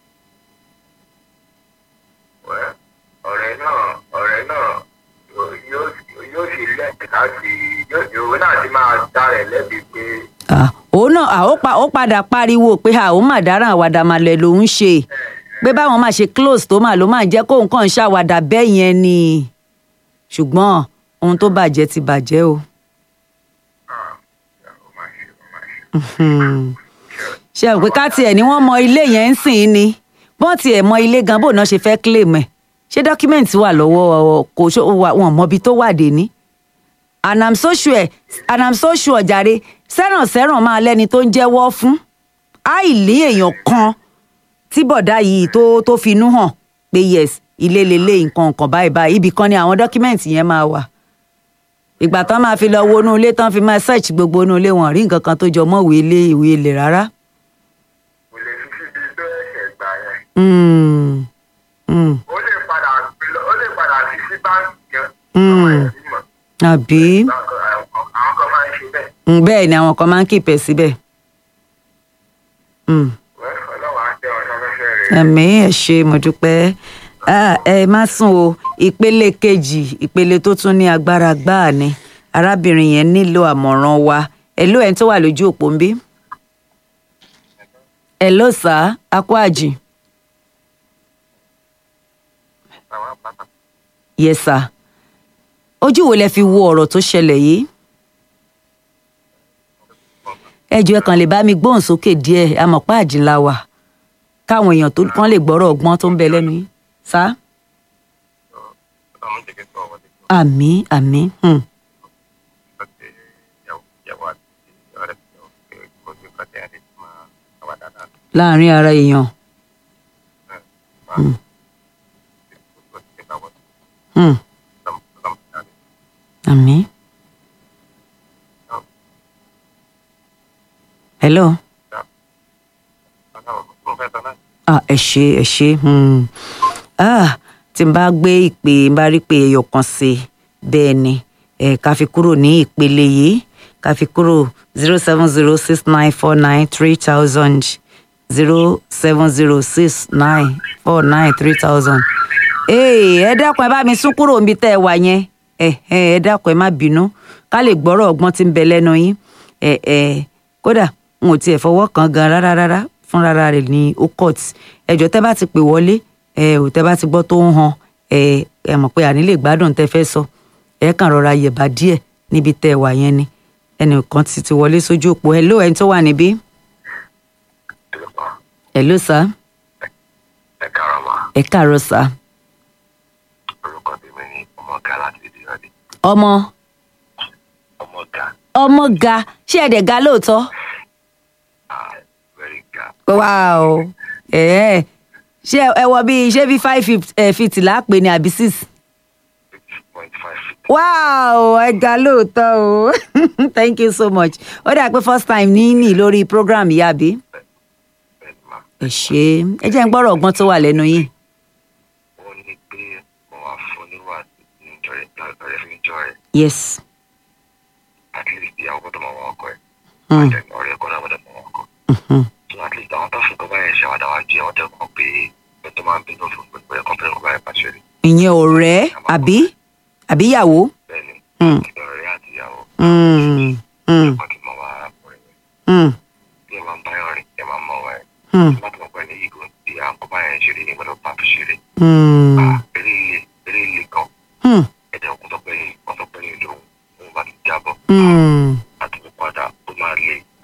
ọ̀rẹ́ náà ọ̀rẹ́ náà yóò- yóò yóò sì lẹ́ẹ̀kì láti yóò- òun náà ti máa dá rẹ̀ lẹ́bi pé Ah, òun náà ah, ó pa- ó padà pariwo pé àwọn mà dáràn àwàdà màlẹ̀ lòún ṣe pé báwọn máa ṣe close tó mà ló máa jẹ́ kóun kàn ń ṣàwàdà bẹ́ẹ̀ yẹn ni ṣùgbọ́n ohun tó bàjẹ́ ti bàjẹ́ o. ah, ó máa ṣe ó máa ṣe. Hmm. ṣe rò pé ká tiẹ̀ ni wọ́n mọ ilé yẹn ń sìn ní bọ́n tiẹ̀ mọ ilé gan bó náà ṣe fẹ́ claim ẹ̀ ṣé dọ́kímẹ̀ntì wà lọ́wọ́ kò ṣó wà wọn mọbi tó wà dé ní. and i'm so sure and i'm so sure jàre sẹ́ràn sẹ́ràn máa lẹ́ni tó ń jẹ́wọ́ fún àìlí èèyàn kan tí bọ̀dá yìí tó tó finú hàn pé yes ilé lélẹ̀ nǹkan nǹkan báyìí báyìí ibì kan ni àwọn dọ́kímẹ̀ntì yẹn máa wà ìgbà tán máa fi lọ wo inú ilé tán fi máa search gbogbo inú ilé wọn rí nǹkan kan tó jọ mọ́ ìwé ilé ìwé ilé rárá. kò lè fi síbi tó ẹ̀ṣẹ̀ gbà yẹn Mm. Mm. ó lè padà fi lọ- ó lè padà fi sí báńkì gan Mm. ọmọ ẹ̀ sì mọ̀ àbí Báńkì- àwọn àwọn kan máa ń ṣe bẹ́ẹ̀ Mm, bẹ́ẹ̀ ni àwọn kan máa ń kìpẹ̀ síbẹ̀. Mm. Wẹ́, ọlọ́wà á tẹ ọ̀sán fẹ́fẹ́ rẹ̀ ẹ̀mí ẹ̀ ṣe mo dúpẹ́ Ah, ẹ má sùn o ìpele kejì ìpele tó tún ní agbára gbáà ni arábìnrin yẹn nílò àmọ̀ràn wa ẹ ló ẹni tó wà lójú òpó ń bí. ẹ ló sá akó àjì àwọn àpáta yes sir ojú wo lẹ fi wo ọ̀rọ̀ tó ṣẹlẹ̀ yìí ẹ jọ̀ọ́ ẹ kàn lè bá mi gbóhùn sókè díẹ̀ amọ̀pá àjìnlá wa káwọn èèyàn tó kàn lè gbọ́rọ̀ ọgbọ́n tó ń bẹ lẹ́nu yín sá ọmọ jẹ́ kí n sọ ọmọ tí àmì àmì hmm. kò tẹ ìyàwó àti ọ̀rẹ́ tí ó pé kó tí kò tẹ ẹni tí máa wà dáadáa láàrin ara èèyàn máa kó tí bá wọ́n hmm. sọmọ sọmọ jáde. àmì. hello Ọlọ́run mo fẹ́ sọ náà ah, ẹ ṣe ẹ ṣe hmm. ah, tí n bá gbé ìpè n bá rí pé ẹyọ kan sí i bẹ́ẹ̀ ni ẹ ká fi kúrò ní ìpele yìí ká fi kúrò zero seven zero six nine four nine three thousand zero seven zero six nine four nine three thousand. ee ẹ dákun ẹ bá mi sún kúrò níbi tẹ́ ẹ wà yẹn ẹ ẹ ẹ dákun ẹ má bínú ká lè gbọ́rọ̀ ọgbọ́n tí ń bẹ lẹ́nu yín ẹ ẹ kódà n ò tiẹ̀ fọwọ́ kan gan rárá rárá fúnra rẹ̀ ní ó court ẹjọ́ tẹ́ bá ti pè wọlé ẹ ò tẹ́ bá ti gbọ́ tó ń han ẹ ẹ mọ̀ pé àní lè gbádùn tẹ́ fẹ́ sọ ẹ kàn rọra yẹ̀bà díẹ̀ níbi tẹ́ ẹ wà yẹn ni ẹnìkan ti ti wọlé sójú òpó ẹ ló ẹni tó wà níbí ẹ ló sá ẹ káàárọ̀ ma ẹ káàárọ̀ sá orúkọ tèmi ni ọmọọ̀gá láti ìdí ọdẹ ọmọ ọmọọ̀gá ọmọ ga ṣé ẹ dẹ̀ ga lóòótọ́ ah very ga wow ẹ ẹ ṣé ẹ wọ bíi ṣé bíi five feet ẹ feet láàpẹ ni àbí six six point five feet wow ẹ ga lóòótọ́ o thank you so much ó dà pé first time ní ní lórí program yìí àbí bẹ́ẹ̀ ni ma ẹ ṣe ẹ jẹ́ ń gbọ́rọ̀ ọgbọ́n tó wà lẹ́nu yìí ó ní pé mo wá fún níwà níjọ rẹ lọ́rẹ́ fún níjọ rẹ yes at least ìyàwó gbọ́dọ̀ mọ̀ wọn ọkọ ẹ̀ Hmm. àti ọ̀rẹ́ gbọ́dọ̀ gbọ́dọ̀ mọ̀ wọn ọkọ Mhm. so at least àwọn tó fi kọ́ báyẹn ṣe àwàdà wá jẹ́ ọ̀dẹ̀ kan pé ẹ tó máa ń bínú fún gbogbo ẹ̀ kọ́ńpẹ́rẹ́ kọ́ báyẹn pàṣẹ rí ìyẹn ọ̀rẹ́ àbí àbí ìyàwó bẹ́ẹ̀ ni Hmm. kí ọ̀rẹ́ àti ìyàwó Mm, mm, wọn kì í mọ̀ wá arákùnrin rẹ̀ mm, bí ẹ máa ń báyọ̀ rìn ẹ máa ń mọ̀ wá ẹ̀ mm, láti mọ̀ pé ní ìgò tí à ń kọ́ báyẹn ṣeré ní gbọ́dọ̀ pàtó ṣeré mm, Ah, eré ilé eré ilé gan mm, ẹ̀dẹ̀ òkun tó pẹ́yìn wọ́n tó pẹ́yìn lòun òun bá ti jábọ̀ mm. àti mi padà ó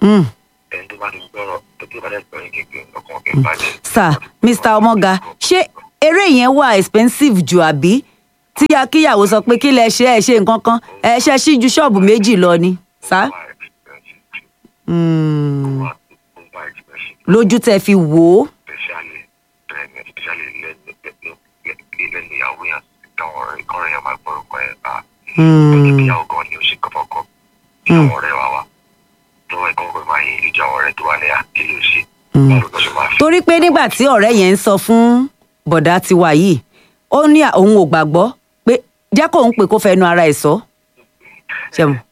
Mm. ẹni tó bá ti gbọ́rọ̀ tó tó bá dẹ̀ gbọ́rọ̀ kékeré ọkàn kì í bàjẹ́. sir mr ọmọga ṣé eré yẹn wà expensive jù àbí tíya kíyàwó sọ pé kí lẹ ṣe ẹ ṣe nǹkan kan ẹ ṣe ṣí ju ṣọ́ọ̀bù méjì lọ ni sá Ó wà expensive jù. Mm. Ó wà- ó wà expensive lójú tẹ fi wò ó especially bẹ́ẹ̀ ni especially lẹ́nu lẹ́nu lẹ́nu ìyàwó yẹn káwọn ọ̀rẹ́ kọ́rin yẹn máa gbọ́rọ̀ pé à Mm. ìyàwó gan ni ó ṣe kọ́kọ́ ìyàwó ọ̀rẹ́ wa wa tó ẹ̀kọ́ pé máa yin ìjọ àwọn ọ̀rẹ́ tó wà ní àkílẹ̀ ṣe báwo ló ṣe máa fi torí pé nígbà tí ọ̀rẹ́ yẹn ń sọ fún bọ̀dá tiwa yìí ó ní à- òun ò gbàgbọ́ pé jẹ́ kóun pè kó fẹnu ara ẹ̀ sọ ṣe mọ̀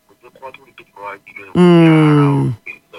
Mm.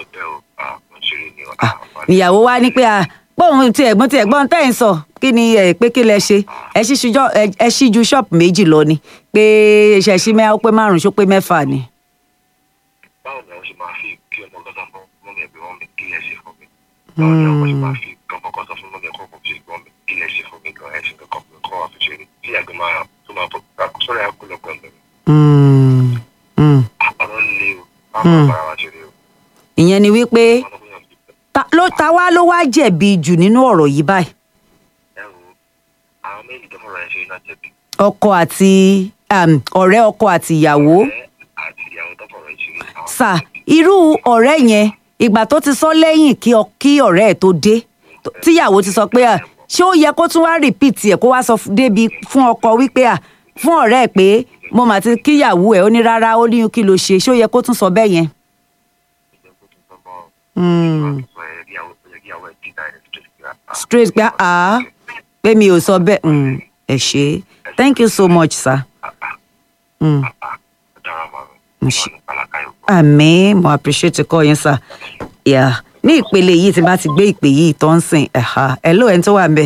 Ah, níyàwó wa ní pé à bóun ti ẹ̀gbọ́n ti ẹ̀gbọ́n tẹ́ ẹ̀ ń sọ kí ni ẹ̀ pé kí lẹ ṣe ẹ ṣí ṣujọ́ ẹ- ẹ ṣí ju ṣọ́ọ̀pù méjì lọ ni pé ṣe ṣí mẹ́ ó pé márùn-ún ṣó pé mẹ́fà ni. báwo ni àwọn ṣe máa fi kí ọmọ gọ́sà fún mọ́mí ẹ̀gbẹ́ wọn mi kí lẹ ṣe fún mi báwo ni àwọn ṣe máa fi kí ọmọ gọ́sà fún mọ́mí ẹ̀kọ́ fi gbọ́n mi kí lẹ ṣe fún mi gan ẹ̀sìn kankan fún mi kọ́ wa fi ṣe rí tí àgbẹ̀ máa tó máa bọ̀ sọ́rọ̀ ẹ̀kú lọ́gbọ̀n mi Mm. Mm. ọ̀rọ̀ lé o báwo bára wa ṣe rí o ìyẹn ni wípé wọn lọ́gbọ̀n yàn bí ta ló ta wá ló wá jẹ̀bi jù nínú ọ̀rọ̀ yìí báyìí ẹ wo àwọn méjì tó fọ̀rọ̀ ẹ̀ ṣe iná jẹ̀bi ọkọ àti um, ọ̀rẹ́ ọkọ àti ìyàwó ọ̀rẹ́ àti ìyàwó tó fọ̀rọ̀ ẹ̀ ṣe àwọn sà irú ọ̀rẹ́ yẹn ìgbà tó ti sọ lẹ́yìn kí ọ- kí ọ̀rẹ́ ẹ̀ tó dé tó- tíyàwó ti sọ pé à ṣé ó yẹ kó tún wá rìpíìtì ẹ̀ kó wá sọ fún- débi fún ọkọ wípé à fún ọ̀rẹ́ ẹ̀ pé mo mà ti kíyàwó ẹ̀ ó ní rárá ó ní kí ló ṣe ṣé ó yẹ kó tún sọ bẹ́ẹ̀ yẹn. ìjọba tó tọ́ bọ́ Mm. ìyàwó ẹ̀ dínà ẹ̀ tó ṣe straight pé à pé mi ò sọ bẹ́ẹ̀ Mm, ẹ ṣe thank you so much sir. Mm. dára máa Mo ń ṣe- ní pàlàkà yòókù. àmì mo appreciate kọ́ yín sir. Yeah. ní ìpele yìí tí n bá ti gbé ìpè yìí tó ń sìn ẹ̀ha hello ẹni tó wà ń bẹ̀.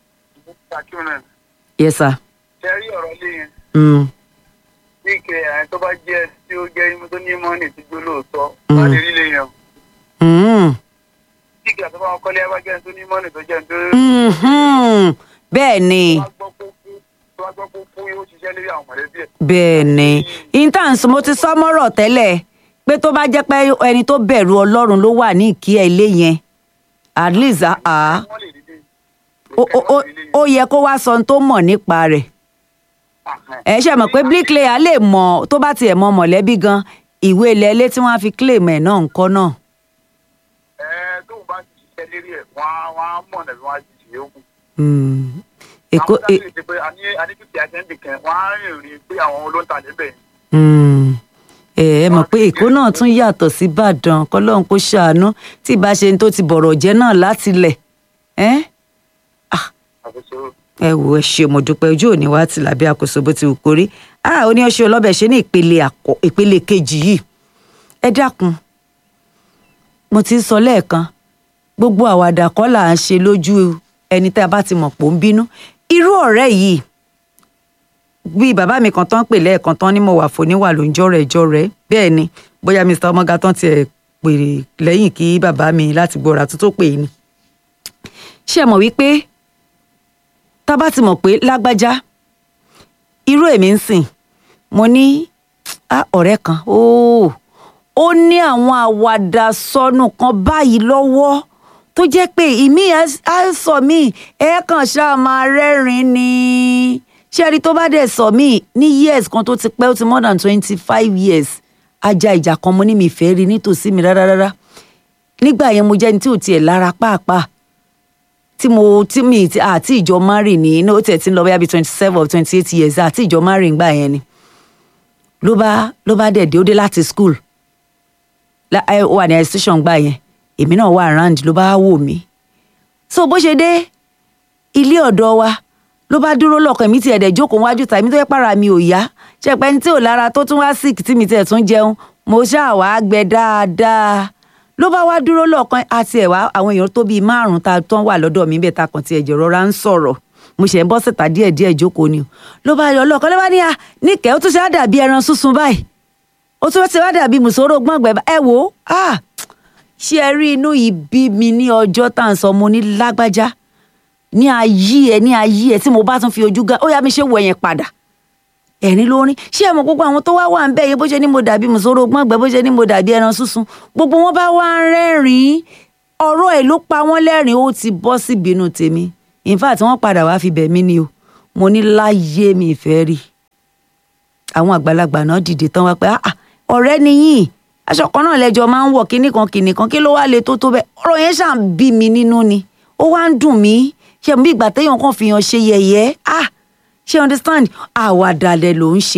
yes sir. ṣe rí ọ̀rọ̀ lé yẹn Mm. ní ike àyẹn tó bá jẹ́ tí ó jẹ́ imú tó ní mọ́ọ̀nì tí gbó lóòótọ́ Mm. wọ́n lè rí lé yẹn. Mm. tí ìgbà tó bá wọn kọ́lé abá jẹ́ tó ní mọ́ọ̀nì tó jẹ́ tó Mhm. bẹ́ẹ̀ ni wá gbọ́ kó kú tó wá gbọ́ kó kú yóò ṣiṣẹ́ lórí àwọn mọ̀lẹ́bí ẹ̀. bẹ́ẹ̀ ni intanṣu mo ti sọ mọ́rọ̀ tẹ́lẹ̀ pé tó bá jẹ́ pé ẹni tó bẹ̀rù ọlọ́run ló wà ní ìkí ẹ̀ ilé yẹn at least ah, ah, wọ́n lè rí lé ó- ó- ó- ó yẹ kó wá sọ ohun tó mọ̀ nípa rẹ̀ ẹ ṣe mọ̀ pé bricklayer lè mọ̀ tó bá tiẹ̀ mọ mọ̀lẹ́bí gan ìwé ilẹ̀ ilé tí wọ́n á fi claim ẹ̀ náà ńkọ́ náà. ẹ tóun bá ti ṣiṣẹ́ lérí ẹ̀ wọ́n á wọ́n á mọ̀ nàbí wọ́n á ti ṣe é kù. Mm. èkó àwọn sábẹ́ ti pé àní àní kìkì àtẹ́ǹdì kan wọ́n á rìn rìn pé àwọn olóńtà níbẹ̀ yẹn. Mm. ẹ ẹ mọ̀ pé èkó náà tún yàtọ̀ sí ìbàdàn kọ́lọ́hún kó ṣàánú tí ìbá ṣe ń tó ti bọ̀rọ̀ jẹ́ náà láti lẹ̀ ẹ́ àkóso ẹ wò ẹ ṣe mo dúpẹ́ ojú òní wá ti làbí àkóso bó ti wù kórí a ó ní ọṣẹ ọlọ́bẹ̀ ṣe ní ìpele àkọ́ ìpele kejì yìí ẹ dákun mo ti ń sọ lẹ́ẹ̀kan gbogbo àwàdà kọ́ là ń ṣe lójú ẹni tá a bá ti mọ̀ pò ń bínú irú ọ̀rẹ́ yìí bí bàbá mi kan tán pè lẹ́ẹ̀kan tán ní mo wà fòníwà ló ń jọ́rẹ̀ jọ́rẹ̀ bẹ́ẹ̀ ni bóyá mr ọmọga tán tiẹ̀ pèrè lẹ́yìn kí bàbá mi láti gbọ́ra tó tó pè é ni ṣé ẹ mọ̀ wípé tá a bá ti mọ̀ pé lágbájá irú èmi ń sìn mo ní á ọ̀rẹ́ kan óò ó ní àwọn àwàdà sọnù kan báyìí lọ́wọ́ tó jẹ́ pé ìmí á sọ mí ẹ kàn ṣáà máa rẹ́rìn-ín ni ṣé ẹni tó bá dẹ̀ sọ mí ní years kan tó ti pẹ́ ó ti more than twenty five years ajá ìjà kan mo ní mi fẹ́ rí nítòsí mi rárá rárá nígbà yẹn mo jẹ́ ní tí ò tiẹ̀ lára pàápàá tí mo tí mi ti àti ìjọ mari ní ní ó tẹ̀ tí ń lọ bóyá bíi twenty seven or twenty eight years àti ìjọ mari ń gbà yẹn ni ló bá ló bá dẹ̀ dé ó dé láti school lá- ẹ, ó wà ní station gbà yẹn èmi náà wà around ló bá wò mí so bó ṣe dé ilé ọ̀dọ́ wa ló bá dúró lọ́kàn mi tiẹ̀ dẹ̀ jókòó wájú tàbí tó yẹ para mi ò yá ṣe pé ní tí ò lára tó tún wá sick tí mi tiẹ̀ tún jẹun mo ṣáà wá gbẹ dáadáa ló bá wá dúró lọ́ọ̀kan àti ẹ̀wá àwọn èèyàn tó bíi márùn-ún ta tán wà lọ́dọ̀ mi bẹ́ẹ̀ ta kàn ti ẹ̀jẹ̀ rọra ń sọ̀rọ̀ mo ṣe ń bọ́ síta díẹ̀ díẹ̀ jókòó ni o ló bá yọ ọlọ́ọ̀kan ló bá ní à níkẹ́ ó tún ṣe á dàbí ẹran súnsun báyìí ó tún ṣe á dàbí mùsòrò gbọ̀ngbẹ̀ ẹ wò ó à ṣé ẹ rí inú yìí bí mi ní ọjọ́ tá à ń sọ mo ní lágbájá ní ayé ẹ ní ayé ẹ tí mo bá tún fi ojú gan ó yá mi ṣe wọ yẹn padà ẹ̀rín ló rín ṣé ẹ mọ̀ gbogbo àwọn tó wá wà ń bẹ̀ yẹn bó ṣe ní mo dàbí mùsòrò gbọ́ngbẹ́ bó ṣe ní mo dàbí ẹran sísun gbogbo wọn bá wá ń rẹ́rìn-ín ọ̀rọ̀ ẹ̀ ló pa wọ́n lẹ́rìn ó ti bọ́ sí ìbínú tèmi in fact wọ́n padà wá fi bẹ̀ mí ni o mo ní láyé mi ìfẹ́ rí àwọn àgbàlagbà náà dìde tán wá pé ah ah, ọ̀rẹ́ nìyí aṣọ kan náà lẹ́jọ́ máa ń wọ̀ kíní kan kíní kan kí ló wá le tó tó bẹ́ẹ̀ ọ̀rọ̀ yẹn ṣáà ń bí mi nínú ni ó wá ń dùn mí ṣe bí ìgbà téèyàn kan fi hàn ṣe yẹ̀yẹ́ ah ṣe understand àwàdàlẹ̀ ló ń ṣe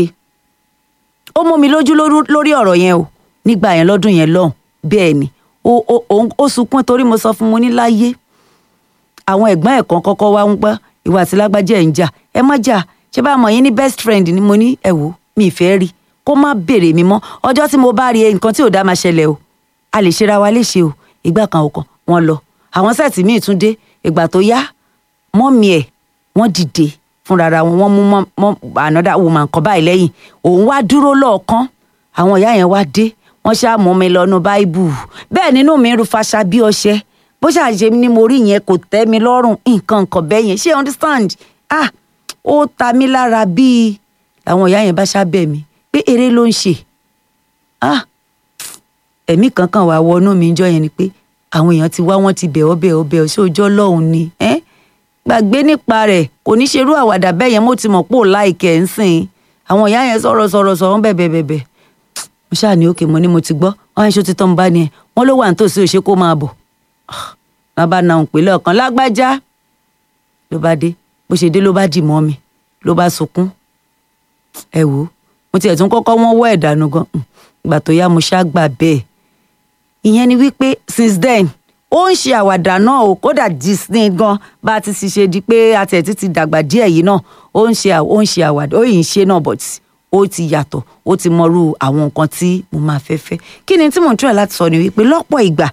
ó mú mi lójú lórí- lórí ọ̀rọ̀ yẹn o nígbà yẹn lọ́dún yẹn lọ́hùn bẹ́ẹ̀ ni ó ó ó- ó sunkún torí mo sọ fún mo ní láyé àwọn ẹ̀gbọ́n ẹ̀ kan kọ́kọ́ wá ń gbọ́ ìwà àti lágbájá ẹ̀ ń jà ẹ má jà ṣé bá mọ̀ yín ní best friend ni mo ní ẹ wò mi ì fẹ́ rí kó má béèrè mi mọ́ ọjọ́ tí mo bá rí ẹ nǹkan tí ò dá máa ṣẹlẹ̀ o a lè ṣera wa léṣe o ìgbà kan ò kàn wọ́n lọ àwọn sẹ́ẹ̀tì míì tún dé ìgbà tó yá mọ́mì ẹ̀ wọ́n dìde fúnra wọn wọ́n mú mọ́ mọ́ another woman kan báyìí lẹ́yìn òun wá dúró lọ́ọ̀kan àwọn ìyá yẹn wá dé wọ́n ṣáà mú mi lọ́nu báíbù bẹ́ẹ̀ nínú mi ń ru faṣa bí ọṣẹ bó ṣàṣe ni mo rí yẹn kò tẹ́ mi lọ́rùn nǹkan nǹkan bẹ́ẹ̀ yẹn ṣé you understand ah ó ta mí lára bíi àwọn ìyá yẹn bá ṣábẹ̀ mi pé eré ló ń ṣe ah ẹ̀mí kankan wà wọnú mi jọ yẹn ni pé àwọn èèyàn ti wá wọ́n ti bẹ̀ ọ́ bẹ̀ ọ́ bẹ̀ ọ́ ṣé ojú ọlọ́run ni ẹ́ gbàgbé nípa rẹ̀ kò ní ṣerú àwàdà bẹ́ẹ̀ yẹn mo ti mọ̀ pé ò láìkẹ́ ń sìn àwọn ìyá yẹn sọ̀rọ̀ sọ̀rọ̀ sọ̀rọ̀ bẹ̀bẹ̀ bẹ̀bẹ̀ mo ṣáà ní òkè mo ní mo ti gbọ́ wọn yẹn ṣó ti tán mo bá ní ẹ wọn ló wà nítòsí òṣè kó máa bọ̀ wọn bá na òun pè lọ́ọ̀kan lágbájá ló bá dé bó ṣe dé ló bá dì mọ́ mi ló bá sunkún ẹ wò ó mo tiẹ̀ tún kọ́kọ́ wọ́n wọ́ ẹ̀dánù gan Hmm. ìgbà tó yá mo ṣáà gbà bẹ́ẹ̀ ìyẹn ni wípé since then ó ń ṣe àwàdà náà o kódà disney gan bá a ti sì ṣe di pé àtẹ̀tí ti dàgbà díẹ̀ yìí náà ó ń ṣe à- ó ń ṣe àwàdà ó yìí ń ṣe náà but ó ti yàtọ̀ ó ti mọrú àwọn nǹkan tí mo máa fẹ́ fẹ́ kí ni tí mò ń try láti sọ ni wípé lọ́pọ̀ ìgbà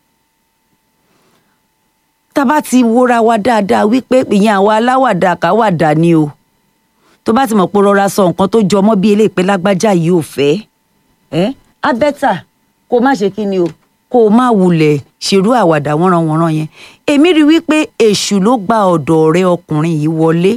tá a bá ti wóra wa dáadáa wípé ìyẹn àwa aláwàdà káwàdà ni o tó bá ti mọ̀ pé ó rọra sọ nǹkan tó jọmọ́ bí eléyìí pé lágbájá yìí ò fẹ́ ẹ́ á bẹ́tà kó má ṣe kí ni o kó o má wulẹ̀ ṣerú àwàdà wọ́nranwọ̀nran yẹn èmi rí wípé èṣù ló gba ọ̀dọ̀ ọ̀rẹ́ ọkùnrin yìí wọlé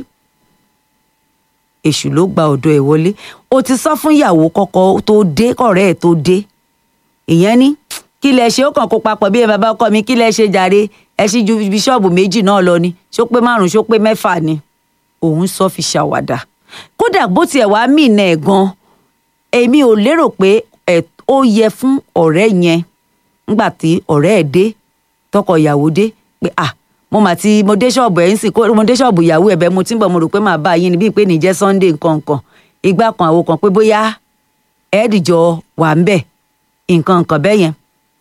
èṣù ló gba ọ̀dọ̀ ẹ̀ wọlé o ti sọ fún ìyàwó kọ́kọ́ tó dé kọ̀rẹ́ ẹ̀ tó dé ìyẹn ní kí lẹ ṣe ó kàn kó papọ̀ bí ẹ bàbá ọkọ mi kí lẹ ṣe jàre ẹ ṣí ju bíṣọ́ọ̀bù méjì náà lọ ni ṣó pé márùn ṣó pé mẹ́fà ni òun sọ fi ṣàwàdà kódà bó tiẹ̀ wá mí ìnà ẹ̀ gan èmi ò lérò pé ẹ̀ ó yẹ fún ọ̀rẹ́ yẹn nígbà tí ọ̀rẹ́ ẹ̀ dé tọkọ ìyàwó dé pé à mo mà ti mo dé ṣọ́ọ̀bù ẹ̀ ń sìn kó mo dé ṣọ́ọ̀bù ìyàwó ẹ̀ bẹ́ẹ̀ mo ti ń bọ̀ mo rò pé màá bá yín ni bíi pé nìjẹ́ Sunday nǹkan nǹkan ìgbà kan àwo kan pé bóyá ẹ̀ẹ́dìjọ wà ń bẹ̀ nǹkan nǹkan bẹ́ẹ̀ yẹn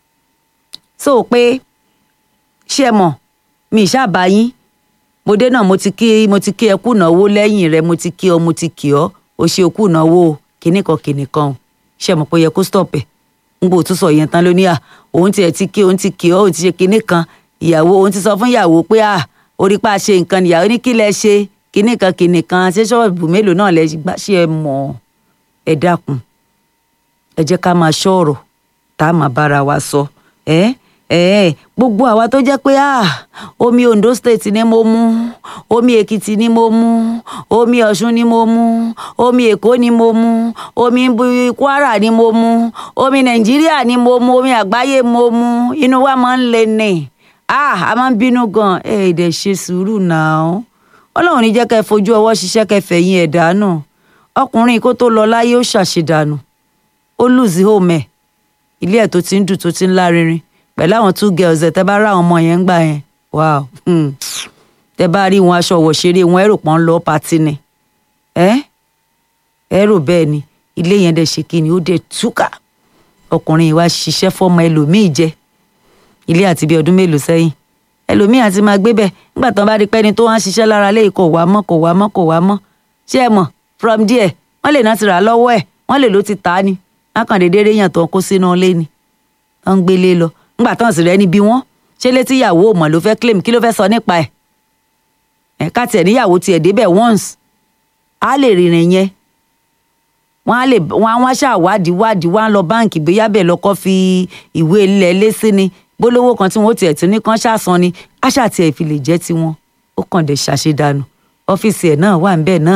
so pé ṣé ẹ mọ̀ mi ìṣàbá yín mo dé náà mo ti kí mo ti kí ẹ kú náwó lẹ́yìn rẹ mo ti kí ọ mo ti kí ọ o ṣe kú náwó kìnnìkan kìnnìkan o ṣé ẹ mọ̀ pé ó yẹ kó stop ẹ̀ ń gbò tún sọ yẹn tán lóní à òun tiẹ̀ ti kí òun ti kí ọ òun ti ṣe kìnnìkan ìyàwó òun ti sọ fún ìyàwó pé à orí pa ṣe nǹkan ìyàwó ní kí lẹ ṣe kìnnìkan kìnnìkan ṣé ṣọ́ọ̀bù mélòó náà lẹ gbà ṣé ẹ mọ̀ ẹ dákun ẹ jẹ́ ká máa ṣọ́ ọ̀rọ̀ tá a máa bára wa sọ ẹ́ ẹ gbogbo àwa tó jẹ́ pé ah omi Ondo state ni mo mú omi Èkìtì ni mo mú omi Ọ̀ṣun ni mo mú omi Èkó ni mo mú omi Bu- Kwara ni mo mú omi Nàìjíríà ni mo mú omi àgbáyé mo mú inú wa máa ń le ní ah a máa ń bínú gan ẹ ẹ dẹ̀ ṣe sùúrù náà Ọlọ́run ní jẹ́ kẹ́ ẹ fojú ọwọ́ ṣiṣẹ́ kẹ́ ẹ fẹ̀yìn ẹ̀ dànù ọkùnrin kó tó lọ láyé ó ṣàṣedànù ó lùzí home ẹ̀ ilé ẹ̀ tó ti ń dùn tó ti ń lárinrin pẹ̀lú àwọn two girls ẹ̀ tẹ́ bá rá àwọn ọmọ yẹn ń gbà yẹn wow hmm. tẹ́ bá rí wọn aṣọ wọ̀ṣeré wọn ẹ̀rò pọ́n lọ pati ni ẹ́ ẹ̀rò bẹ́ẹ̀ ni ilé yẹn dẹ̀ ṣe kíni ó dẹ̀ túkà ọkùnrin yìí wá ṣiṣẹ́ fọ́mọ ẹlòmíì jẹ ilé àti bíi ọdún mélòó sẹ́yìn ẹlòmíì àti máa gbé bẹ́ẹ̀ nígbà tán bá rí pẹ́ni tó wá ń ṣiṣẹ́ lára lé kò wá mọ́ kò wá mọ́ kò wá mọ́ ṣé ẹ mọ̀ from there wọ́n lè náà ti rà á lọ́wọ́ ẹ̀ wọ́n lè ló ti tà á ni lákàndéédé réyàn tó ń kó sínú ilé ni wọ́n ń gbélé lọ nígbà tán sì rẹ́ níbi wọ́n ṣé létí ìyàwó ò mọ̀ ló fẹ́ claim kí ló fẹ́ sọ nípa ẹ̀ ẹ̀ ká tiẹ̀ níyàwó tiẹ̀ débẹ̀ once á lè rìnrìn yẹn wọ́n á lè wọ́n á wọ́n ṣàwádìí wádìí wọ́n á lọ báǹkì bóyá bẹ́ẹ̀ lọ́kọ́ fi ìwé ilẹ̀ lé sí ni gbólówó kan tí wọ́n tiẹ̀ tún ní kán ṣàsan ni àṣà tiẹ̀ fi lè jẹ́ tiwọn ó kàn dé ṣàṣedànù ọ́fíìsì ẹ̀ náà wà ń bẹ̀ náà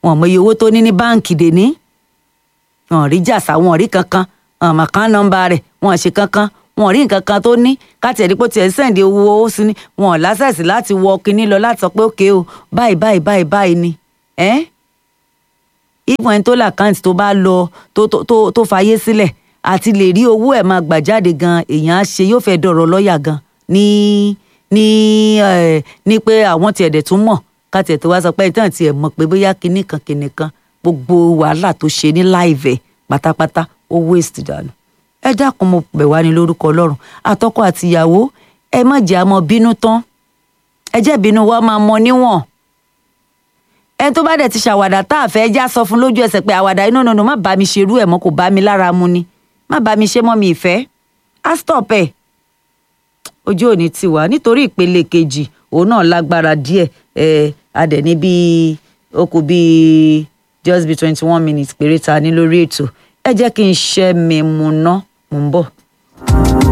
wọn ò mọ iye owó tó ní ní báǹkì dèní wọn ò rí jàsá wọn ò rí kankan wọn ò mọ kán nọ́mbà rẹ̀ wọn ò ṣe kankan wọn ò rí nǹkan kan tó ní káti ẹ̀rí pé tiẹ̀ sẹ́ǹdì owó owó sí ni wọn ò lásẹ̀sì láti wọ kinní lọ láti sọ pé òkè o báyìí báyìí báyìí báyìí ni ẹ́ ìfún ẹni tó làkáǹtì tó bá lọ tó tó tó tó fayé sílẹ̀ àti lè rí owó ẹ̀ máa gbà jáde gan èèyàn á ṣe yóò fẹ́ dọ̀rọ̀ lọ́ọ̀yà gan ní ní ẹ̀ ní pé àwọn tiẹ̀ dẹ̀ tún mọ̀ káti ẹ̀ tó wá sọ pé ìtàn tiẹ̀ mọ̀ pé bóyá kinní kan kinní kan gbogbo wàhálà tó ṣe ní láìvẹ̀ pátápátá ó waste dànù ẹ dákun mo bẹ̀ wá ní lórúkọ ọlọ́run àtọkọ àtìyàwó ẹ má jẹ́ àmọ́ bínú tán ẹ jẹ́ bínú wa máa mọ níwọ̀n ẹni tó bá dẹ̀ ti ṣàwàdà tá a fẹ́ já sọ fún lójú ẹsẹ̀ pé àwàdà inú nínú má bá mi ṣerú ẹ̀ mọ́ kò bá mi lára mu ni má bá mi ṣe mọ́ mi ìfẹ́ á stop ẹ̀ ojú òní ti wà nítorí ìpele kejì òun náà lágbára díẹ̀ ẹ̀ adẹ̀ ní bíi ó kù bíi just be twenty one minutes péré ta ní lórí ètò ẹ jẹ́ kí n ṣẹ́ mi mu ná mò ń bọ̀.